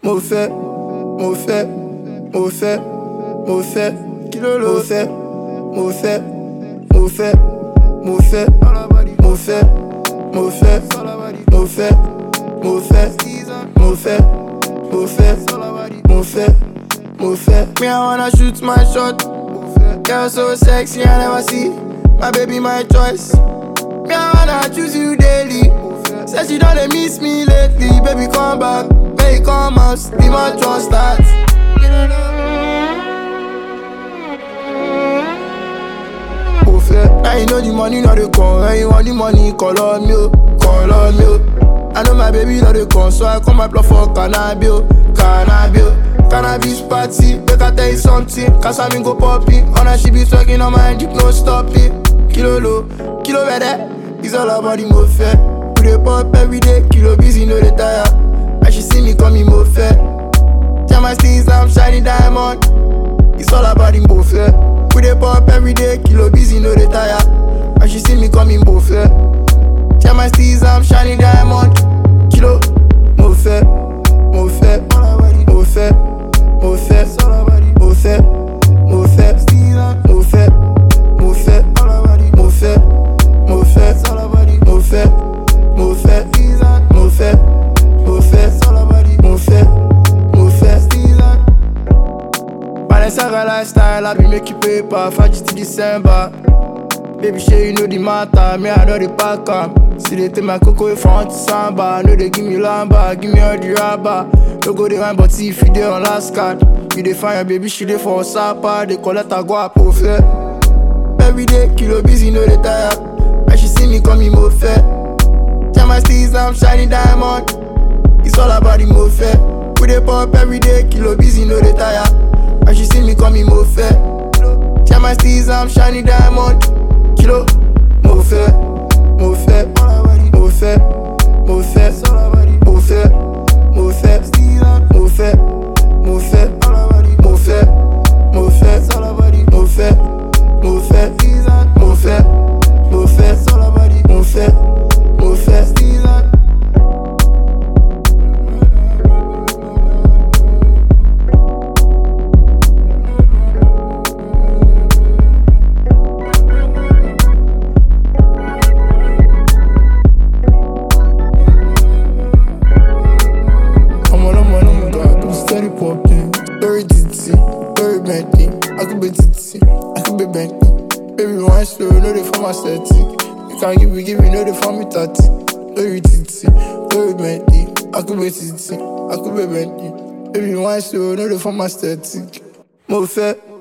mo fẹ́ mo fẹ́ mo fẹ́ mo fẹ́ kí ló ló fẹ́ mo fẹ́ mo fẹ́ mo fẹ́ mo fẹ́ mo fẹ́ mo fẹ́ mo fẹ́ mo fẹ́ mo fẹ́ mo fẹ́ mo fẹ́. Me I wanna shoot my shot. Girl so sexy I never see. My baby my choice. Me I wanna choose you daily. Say she don't dey miss me lately. Baby come back, baby come out. Be my trust start. Mo fẹ́. Now you know the money no dey come. When you want the money, call on me, oh, call on me. oh. I know my baby no dey come, so I come apply for cannabis, oh, cannabis. oh. Cannabis party, make I tell you something. Kasami go popping, on her she be talking on my dick, no stopping. Kilo low, kilo better, it's all about the mo fẹ́. We dey pop every day, kilo busy, no dey tire. And she see me coming mo fẹ́. Tell my steez I'm shining diamond. It's all about the mo fẹ́. We dey pop every day, kilo busy, no dey tire. And she see me coming mo fẹ́. Tell my steez I'm shining diamond. Kilo mo fẹ́, mo fẹ́, mo fẹ́, mo fẹ́, mo fẹ́, mo fẹ́, mo fẹ́, mo fẹ́, mo fẹ́, mo fẹ́, mo fẹ́, mo fẹ́, mo fẹ́, mo fẹ́, mo fẹ́, mo fẹ́. Balenciaga lifestyle, I be make you paper, Faji to December. Baby, sure you know the matter, me I know the pack am. See they take my cocoa front to samba, no they give me lamba, give me all the rubber. No go the wine, but if you dey on last card, you dey find your baby, she dey for sapa, they collect her go up fair. Every day, kilo busy, no dey tire. And she see me coming mo fair. Tell my steez I'm shining diamond. It's all about the mo fair. We dey pop every day, kilo busy, no dey tire. And she see me coming mo fair. Tell my steez I'm shining diamond. Kilo, mo fẹ́, mo fẹ́, mo fẹ́, mo fẹ́, mo fẹ́, mo fẹ́, mo fẹ́, mo fẹ́, mo fẹ́, mo fẹ́, mo fẹ́, mo fẹ́, mo fẹ́, mo fẹ́, mo fẹ́, mo fẹ́. ọmọ ọlọmọ ọlọmọ ga tó steady popping lórí títì lórí bentley akúgbe títì akúgbe bentley baby wine slow no dey form aesthetic you can give me give me no dey form me thirty lórí títì lórí bentley akúgbe títì akúgbe bentley baby wine slow no dey form aesthetic. mo fẹ́